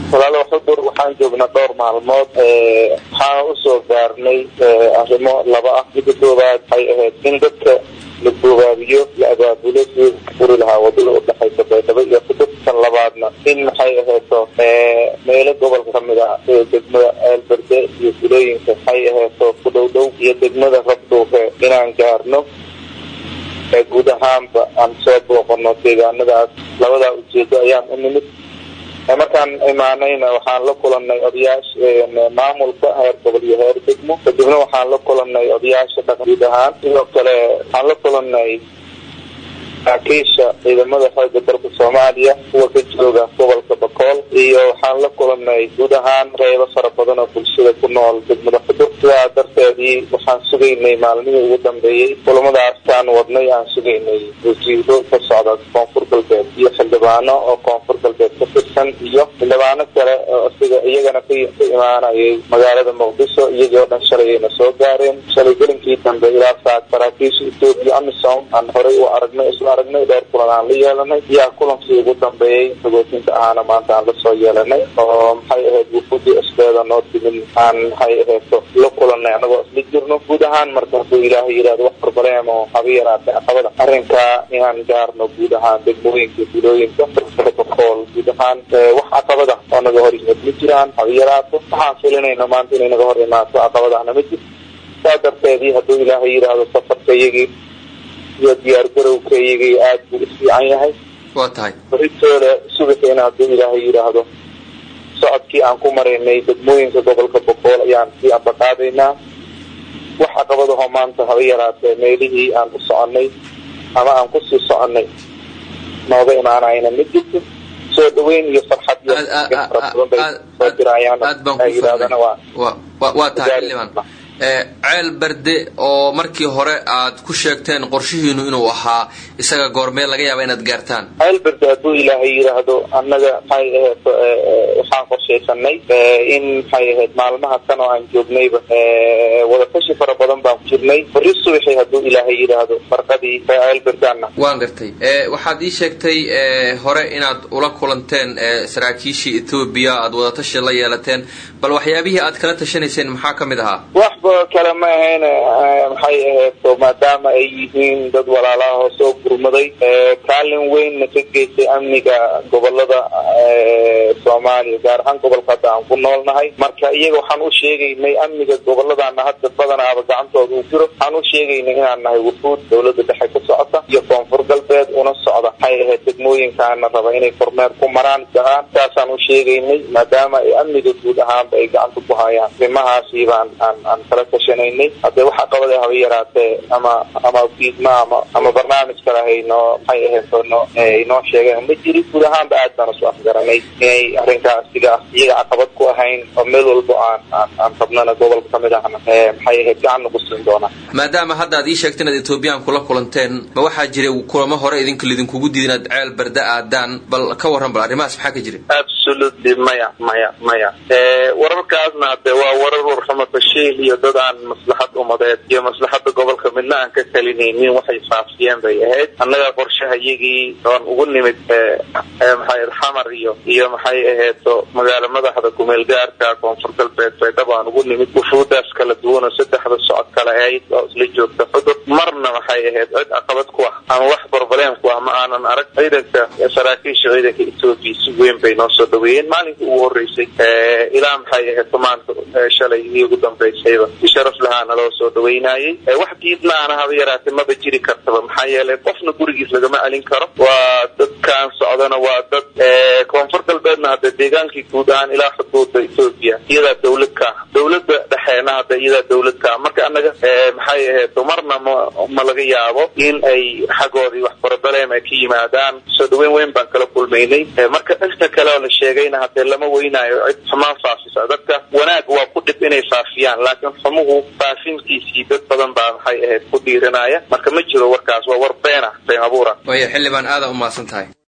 walaalo xudur waxaan joognaa dhowr maalmood waxaana usoo gaarnay arrimo laba ah midda koowaad waxay ahayd in dadka la gobaabiyo la abaabulo sidii furi lahaa wadada udhexaysa baydhabo iyo xudur tan labaadna in maxay ahayto meelo gobolka kamid ah sida degmada eelberde iyo gulooyinka waxay ahayto ku dhow dhow iyo degmada rabdhuufe inaan gaarno guud ahaanba aan soo booqano deegaanadaas labadaa ujeedo ayaan u nimid markaan imaanayna waxaan la kulanay odayaasha maamulka heer gobol iyo heer degmo kadibna waxaan la kulanay odayaasha dhaqan guud ahaan sidoo kale waxaan la kulanay saraakiisha ciidamada xooga dalka soomaaliya kuwa ka jooga gobolka bakool iyo waxaan la kulanay guud ahaan qeybo fara badan oo bulshada ku nool degmada xudur sidaa darteedii waxaan sugaynay maalmihii ugu dambeeyey kulamadaasaan wadnay aan sugaynay wasiiro ka socda koonfur galbeed iyo xildhibaano oo koonfur galbeed ka tirsan iyo xildhibaano kale oo siga iyagana ka imaanayay magaalada muqdisho iyagii oo dhan shalayayna soo gaareen shalay gelinkii dambe ilaa saa saraakiisha etoobiya amisom aan horey u aragnay isla aragnay dheer kulan aan la yeelanay yaa kulankii ugu dambeeyey sagootinta ahaana maanta aan lasoo yeelanay oo maxay ahayd wufuudii isbeeda noo timin aan maxay ahayto la kulanay anagoo isla jirno guud ahaan marka hadduu ilaahay yidhahdo wax barbareem oo haba yaraatay caqabada arrinkaa inaan gaarno guud ahaan degmooyinka gulooyinka bakool guud ahaan wax caqabada oo naga hor yimid ma jiraan haba yaraato waxaan filinayna maanta inay naga hor imaato caqabadahna ma jirto saa darteedii hadduu ilaahay yidhaahdo safarka iyagii iyo diyaar garowka iyagii aada buu u fiican yahay waa tahay baritoole subaxeena hadduu ilaahay yidhaahdo socodkii aan ku maraynay degmooyinka gobolka boqool ayaan sii ambaqaadaynaa wax caqabadahoo maanta haba yaraatee meelihii aan u soconay ama aan kusii soconay nooga imaanayna ma jirto soo dhaweyn iyo farxad iyo fara badan bay soo dirayaan aad baan ku yidhahdana waa wa waa tahay xildhibaan ceel berde oo markii hore aad ku sheegteen qorshihiinu inuu ahaa isaga goormee laga yaaba inaad gaartaan ceel berde hadduu ilaahay yidhaahdo annaga maxay ahayd waxaan qorshaysanay in maxay ahayd maalmaha kan oo aan joognayba wadatashi fara badan baan ku jirnay bari subaxi hadduu ilaahay yidhaahdo farqadii ceel berdaana waan gartay waxaad ii sheegtay hore inaad ula kulanteen saraakiishii etoobiya aad wadatashi la yeelateen bal waxyaabihii aad kala tashanayseen maxaa ka mid ahaa waxba kale ma ahayn maxay ahayto maadaama ay yihiin dad walaalaha oo soo gurmaday kaalin weynna ka geystay amniga gobolada soomaaliya gaar ahaan gobolka hadda aan ku noolnahay marka iyaga waxaan u sheegaynay amniga goboladaana hadda badanaaba gacantooda uu jiro waxaan u sheegaynay inaan nahay wufuud dawladda dhexe ka socota iyo koonfur galbeed una socda maxay ahayd degmooyinkaana raba inay kormeer ku maraan gahaan saasaan u sheegaynay maadaama ay amniga guud ahaanba ay gacanta ku hayaan arrimahaasi baan aan aan kala tashanaynay haddee wax caqabada haba yaraatee ama ama fiidma ama ama barnaamij kale haynoo maxay ahayto no inoo sheegeen ma jiri guud ahaanba aad baan isu afgaranay inay arrinkaas siga ah iyaga caqabad ku ahayn oo meel walbo aan aan aan rabnana gobolka kamid ahna maxay ahayd gacan nagu siin doonaa maadaama hadda aad ii sheegteen inaad ethoobiyan kula kulanteen ma waxaa jiray kulamo hore idinka lidinkugu diida inaad ceel barda aadaan bal ka warran bal arrimahaas maxaa ka jira absolutely maya maya maya wararkaasna hadee waa warar warxumatashiil iyo dad aan maslaxad umadeed iyo maslaxada gobolka midna aan ka talinaynin waxay faafiyeen bay ahayd annaga qorshaha iyagii oon ugu nimid maxay xamar iyo iyo maxay aheeto magaala madaxda kumeel gaarka koonfur galbeed baydhabo aan ugu nimid wufuudaas kala duwanoo saddexda socod kale ahayd oo isla joogta xudur marna maxay ahayd cid caqabad ku ah ama wax barbaleen ku ah ma aanan arag ciidanka saraakiisha ciidanka etoobiya si weyn bay noo soo dhaweeyeen maalinkii ugu horeysay ilaa maxay ahayd maanta shalay iyo ugu dambaysayba si sharaf lahaa naloo soo dhaweynayay wax diidmaana haba yaraatee maba jiri kartaba maxaa yeelay qofna gurigiis lagama alin karo waa dadkaan socdana waa dad koonfur galbeedna hadda deegaankii guud ahaan ilaa xuduuda etoobiya iyadaa dawlad ka ah dawladda dhexeena hadda iyadaa dawlad ka ah marka annaga maxay ahayd marna ma ma laga yaabo in ay xaggoodii wax barabaleem ay ka yimaadaan soo dhaweyn weyn baan kala kulmaynay marka dhanka kale oo la sheegayna hadee lama weynaayo cid xumaan faafisa dadka wanaag waa ku dhib inay faafiyaan laakiin xumuhu faafintiisii dad badan baa maxay ahayd ku dhiiranaya marka ma jiro warkaas waa war been ah been abuura waayo xildhibaan aada u mahadsan tahay